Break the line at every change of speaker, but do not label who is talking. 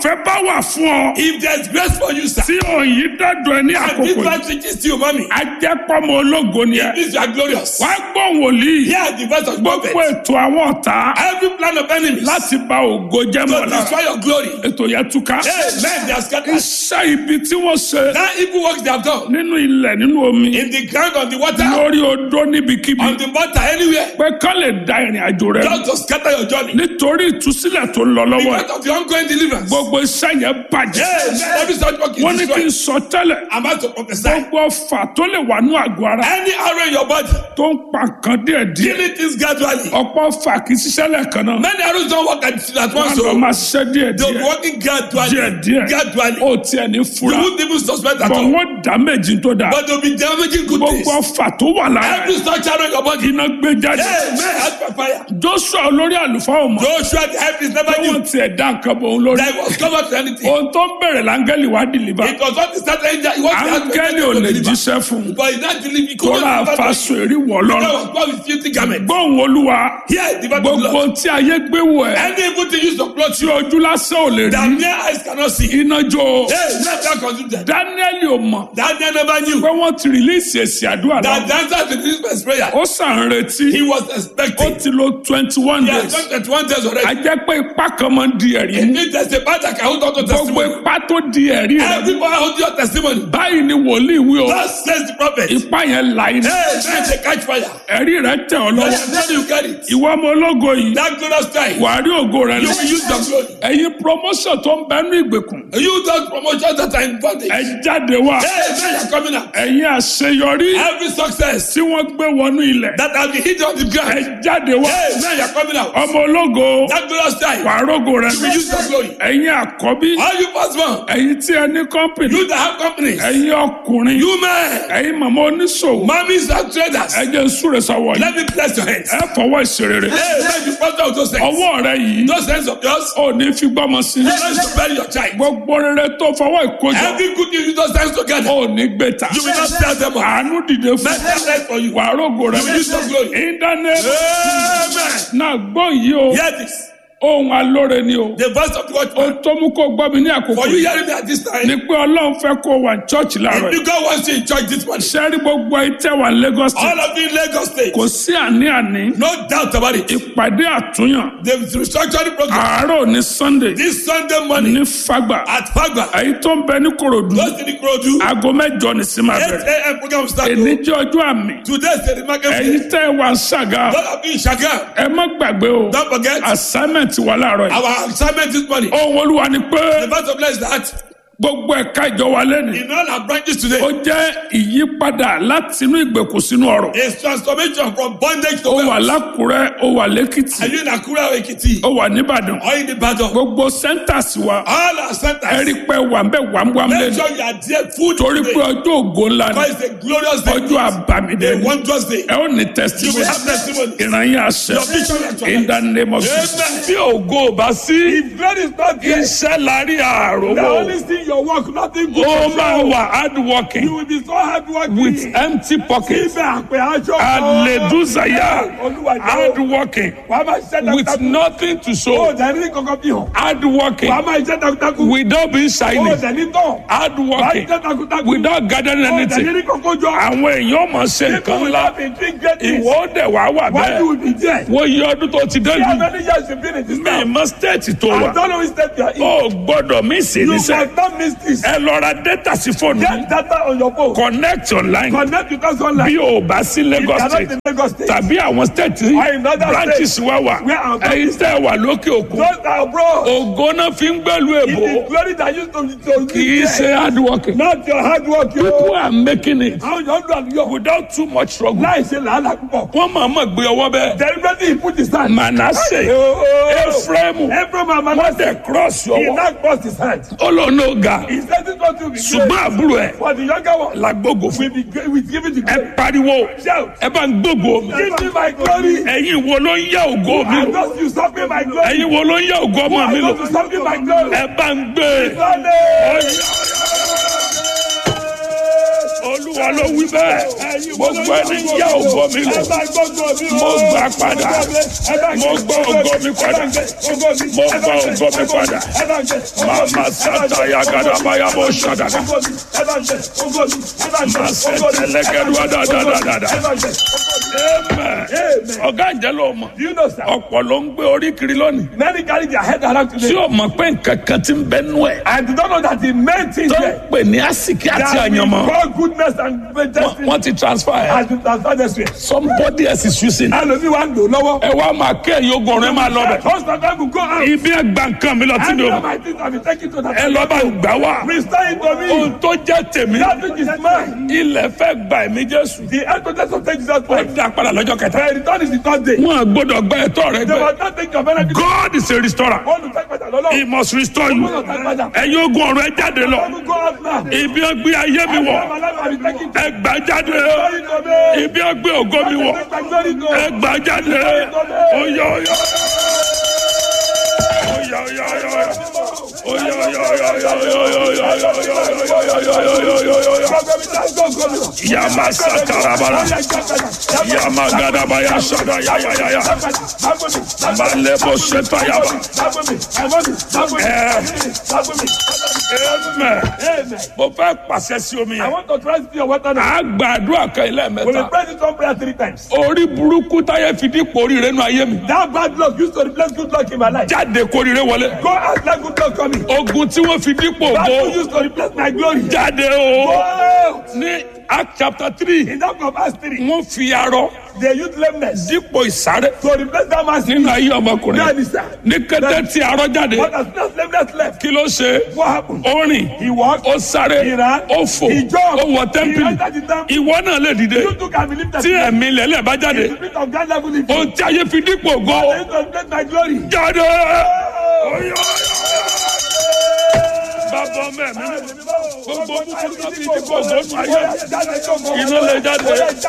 ọ̀fẹ́ bá wà fún ọ
If there's grace for you, sir,
tí òyìn dẹ́dọ̀ ẹ ní
and
àkókò
this
yìí
man reaches to you, mommy,
ajẹ́pọ̀mọ ológo ni ẹ
this you are glorious.
wàá gbọ́ wòlíì
Hear the voice of
gbogbo
prophet.
ètò àwọn ọ̀tá
Every plan of enemies
láti ba ògo jẹ́
to
mọ́ lára
destroy your glory.
ètò yẹn túká
Amen. They are scattered.
iṣẹ́ ibi tí wọ́n ṣe
That evil works they have done
nínú ilẹ̀ nínú omi
in the ground, on the water,
lórí odó níbikíbi
on the water, anywhere,
pé kán lè da ìrìn àjò rẹ
just to scatter your journey.
nítorí ìtúsílẹ̀ tó ń lọ lọ́wọ́
Because of the ongoing deliverance.
gbogbo iṣẹ́ yẹn bàjẹ́
Amen. Every such work
wọ́n
is
ní kí n
destroyed.
sọ tẹ́lẹ̀
I'm about to prophesy.
gbogbo ọfà tó lè wà ní àgọ́ ara
Any arrow in your body,
tó ń pa nǹkan díẹ̀díẹ̀
killing things gradually.
ọ̀pọ̀ ọfà kì í ṣiṣẹ́ lẹ́ẹ̀kan náà
Many arrows don't work at, at
wọ́n
once,
lọ
so
máa ṣiṣẹ́
they'll be
díẹ̀díẹ̀
working gradually.
díẹ̀díẹ̀
Gradually.
ó tiẹ̀ ní
You
fura
won't even suspect at
bọ̀
all.
wọ́n dá méjì tó dáa
But they'll be damaging good things.
gbogbo ọfà tó wà lára
Every such arrow in your body.
iná gbé jáde
Amen. As per fire.
joshua olórí àlùfáà ọmọ
Joshua the help is never
wọ́n
you.
tiẹ̀ dá nǹkan bọ̀ òun lórí
That was covered to anything.
ohun tó ń bẹ̀rẹ̀ láńgẹ́lì wá dìlíbà
It was not the start angel. It was the
áńgẹ́lì ò lè jíṣẹ́ fún un
But he not deliver. He
tó
couldn't
rà
deliver.
faṣọ èrí wọ̀
That
lọ́rùn
was God with filthy garment.
gbóhùn olúwa
Here, the battle
gbogbo
blood.
tí ayé gbé wọ̀ ẹ́
Any evil thing used to clothe
tí
you
ojú lásán ò lè
that
rí
mere eyes cannot see.
iná jó
Hey, let that consume them.
dáníẹ́lì ò mọ̀
That they never
pé
knew.
wọ́n ti rìlíìsì èsì àdúrà
That
náà
the answer to this man's prayer.
ó sàn ń retí
He was
ó
expecting.
ti lo twenty one
He has
days
done 21 days
a
already.
jẹ́ pé ipá kan máa ń di ẹ̀rí
It
mú
means there's a part that can hold on to
gbogbo
testimony.
ipá tó di ẹ̀rí rẹ̀
Everybody hold your testimony.
báyìí ni wòlíì wí o
That says the prophet. Hey,
ipá yẹn là iná
man, they catch fire.
ẹ̀rí rẹ̀ tẹ̀ ọ́ lọ́wọ́
Then you carry it.
ìwọ ọmọ ológo yìí
That glorious time.
wàá rí ògo rẹ̀
You
lọ
will use your glory.
ẹ̀yin promotion tó ń bẹ́nu ìgbèkùn
You those promotions that are in bondage.
ẹ jáde wá
Hey, man, you're coming out.
ẹ̀yin àṣeyọrí
Every success
tí wọ́n gbé wọnú ilẹ̀
that has been hidden on the
ẹ
ground.
jáde wá
Hey, man, you're coming out.
ọmọ ológo
That glorious time.
wàá rógo rẹ̀
You will use your glory.
ẹ̀yin àkọ́bí
All you firstborn.
ẹ̀yin tí ẹ ní kọ́mpìnì
You that have companies.
ẹ̀yin ọkùnrin
You men.
ẹ̀yin màmá oníṣòwò
Mommies and traders.
ẹ jẹ́ súre sọ́wọ́ yìí
Let me bless your hands.
ẹ fọwọ́ ìṣerere
Hey, let me pastor of those hands.
ọwọ́ rẹ yìí
Those hands of yours.
ò ní fi gbọ́mọ sí
Let us bury your child.
gbogbo rere tó fọwọ́ ìkójọ
Every good news you those hands together.
ò ní gbé ta
You will not tell them all.
àánú dìde fún
Let them rest for you.
wàá rógo rẹ
You will use your glory.
ìdáná
Amen.
náà gbọ́ yìí o
Hear this.
ohun alóore ni o
The voice of the
ó
watchman.
tó mú kó gbọ́ mi ní àkókò
For you
yìí
hearing me at this time.
ni pé ọlọ́run fẹ́ kó wà ní chọ́ọ̀chì láàárọ̀ yìí
If God wants you in church this morning.
sẹ́rí gbogbo ìtẹ́ wà ní Lagos State
All of you in Lagos State.
kò sí àní-àní
No doubt about it.
ìpàdé àtúnyàn
The restructuring program.
àárọ̀ ní Sunday
This Sunday morning
ní Fagba
at Fagba.
èyí tó ń bẹ ní Kòròdú
Go to the Krodu.
aago mẹ́jọ ní sí máa
8
bẹ̀rẹ̀
a.m. program start.
èní jẹ́ ọjọ́ àmì
Today is the market.
ẹ̀yin tẹ́ ẹ wà ń ṣàgá
God of you in Shagam.
ẹ má gbàgbé o
Don't forget
assignment wà láàárọ̀ yìí
our assignment this morning.
ohun olúwa ni pé
The verse of bless that
gbogbo ẹ̀ka ìjọ wa lẹ́nu
in all our branches today
ó jẹ́ ìyípadà láti inú ìgbèkùn sínú ọ̀rọ̀
is transformation from bondage to
ó wà
wealth.
lákùrẹ́ ó wà lẹ́kìtì
Are you in Akura or Ekiti?
ó wà nìbàdàn
Or in Ibadan?
gbogbo centers wa
All our centers.
ẹ̀rí pé wà ń bẹ̀ wàmúwàmú
Make
lẹ́nu
sure you are there full
torí pé
today.
ọjọ́ ògo ńlá ni
Because it's a glorious day.
ọjọ́ àbàmìdẹ
A
ni
wondrous day.
ẹ ó ní
You will
testimony
have testimony.
ìrànyìn àṣẹ
Your vision is
in the name of Jesus.
Amen.
bí ògo ò bá sí
If God is not there,
iṣẹ́ lárí
the
àròwọ̀
only thing your work, nothing good.
ó
to
máa
show.
wà hard
You
working
will be so hard working.
with empty pockets
Ibẹ̀ àpè aṣọ.
àlèdúzàyà
Olúwa
hard
jẹ́
working
wàá máa ṣiṣẹ́
with
takuntakun.
nothing to
Ó
show
dẹ̀ ní kankan bí hàn.
hard working
Wàá máa ṣiṣẹ́ takuntakun.
without being
Ó
shiny
dẹ̀ ní tán.
hard
Wàá
working
ṣiṣẹ́ takuntakun.
without gathering
Ó dẹ̀ ní
anything
ní kankan jọ.
àwọn èèyàn mọ̀ ṣe
People
nǹkan
will
ńlá
have been doing great things.
ìwọ ó dẹ̀ wá wà
Why you
bẹ́ẹ̀
will be there?
wọ́n yí ọdún tó ti dé
See how
jù
many years you been in this
mí
town?
mọ stéètì tó
I
wà
don't know which state you are in.
ó gbọ́dọ̀ mí sí
You
níṣẹ́
must not miss this.
ẹ lọ ra data sí fóònù yìí.
Get data on your phone.
connect online
Connect with us online.
bí o bá sí
If you
Lagos
are not
state
in Lagos State.
tàbí àwọn state
Or in other
branches wa wà
Where our
ẹ̀yin tẹ́ ẹ wà lókè òkun
Those that are abroad.
ògo náà fi ń gbẹ́lu
It
èbó
is glory that used to to
kì í ṣe hard working
Not your hard work. You.
people are making it
Àwọn yóò dùn àlùyọ.
without too much struggle
Láì ṣe làálàá púpọ̀.
wọ́n máa mọ̀ gbé ọwọ́ bẹ́ẹ̀
Deliberately he put his hand.
Manasseh
Oh, oh.
Ephraim
Every man
wọ́n
Manasseh.
dẹ̀ cross
He
ọwọ́
now crossed his hand.
ó lọ ní ọ̀gá
He said it not to be
ṣùgbọ́n
great.
àbúrò ẹ̀
For the younger one.
làgbógo fún
We be great. We give it to
ẹ
God.
pariwo
Shout.
ẹ bá ń gbógo mi
Give me my glory.
ẹ̀yin wo ló ń yá ògo mi
I
lò
those you stop me my glory.
ẹ̀yin wo ló ń yá ògo ọmọ
I
mi lò
those you stop me my glory.
ẹ bá ń gbé
Sunday.
olúwa ló wí bẹ́ẹ̀ gbogbo ẹni yá ògo mi lò mo gbà padà mo gbọ́ ògo mi padà mo gbọ́ ògo mi padà màmá sátá yagadabaya bó ṣàdàdà màá sẹ́tẹ̀ lẹ́gẹ̀dúwà dáadáa amen ọ̀gá ìjẹ́ ló mọ̀
Do you know, sir?
ọ̀pọ̀ ló ń gbé orí kiri lónìí
Many carry their head around
tí
today.
o mọ̀ pé nǹkan kan ti ń bẹ nú ẹ̀
I do not know that the main thing
tó ń
there
pè ní àsìkí àti
that we
àyànmọ́
call goodness and destiny
wọ́n ti transfer ẹ̀
has been transferred this way.
somebody else is using it.
Ẹlòmíì wa ń lò lọ́wọ́.
ẹ wá máa kẹ́ ẹ̀yìn ogun ọ̀rẹ́ máa lọ bẹ̀.
Most of them will go out.
ibi ẹgbà nǹkan mi lọ tí mi
And
ò
all my things have been taken to that.
ẹ lọ bá ń gbà wá.
Restore it to me.
ohun tó jẹ́ tèmi
That which is mine.
ilẹ̀ fẹ́ gba ẹ̀mí jésù.
The headquarters of Jesus
ó
Christ.
dá padà lọ́jọ́ kẹta.
The return is the third day.
wọn à gbọ́dọ̀ gba ẹ̀tọ́ rẹ
They
gbẹ.
will not take your benefit.
God is a restorer.
Wọ́n lù tẹ́gbẹ̀tà lọ́lọ́.
he must restore you.
Wọ́n lù tẹ́gbẹ̀tà.
ẹ̀yin ogun ọ̀rọ̀ ẹ jáde lọ.
Wọ́n go out now.
ibi ẹgbẹ ayé mi wọ̀
My life has been taken to
ẹ gbà jáde.
glory to me.
ibi ẹgbẹ ògo mi wọ̀
Take my glory to
ẹ gbà jáde. oyè oyè. Oya oya oya oya. Oya oya oya oya oya oya oya oya oya oya oya oya oya oya. Yama sakarabara. Yama gadabaya shada ya ya ya ya. Malebo sheta yaba. Amen. Mo fẹ́ pàṣẹ sí omi
I
yẹn.
want to trust your water now.
A gba àdúrà kan ilé
We will
mẹ́ta.
pray this one prayer three times.
Orí burúkú táyé fi dípò oríire nù ayé mi.
That bad luck used to replace good luck in my life.
Jáde kóríire wọlé.
Go out like good luck coming.
Ogun tí wọ́n fi dípò
That
ògo.
one used to replace my glory.
Jáde o.
Go out.
Ní Act chapter three.
In that of Acts 3,
Wọ́n fi arọ
they used lameness
dípò ìsáré
to replace that man's
nínú ayé ọmọkùnrin.
That is sir.
Ní kété tí arọ jáde,
What has not lameness left?
kí ló ṣe?
What happened?
Ó rìn,
He walked.
ó sáré,
He ran.
ó fò,
He jumped.
ó wọ
He
tẹ́ḿpìlì.
entered the temple.
Ìwọ náà lè dìde.
You too can believe that.
Tí ẹ̀mí lẹ́lẹ̀ bá jáde,
The spirit of God level in you.
ohun tí ayé fi dípò ògo
They used to replace my glory.
jáde. Oyè, oyè, oyè. Bàbá ọmọ ẹ̀mí gbogbo búburú tó fi dípò ògo nù ayé. Iná lè jáde.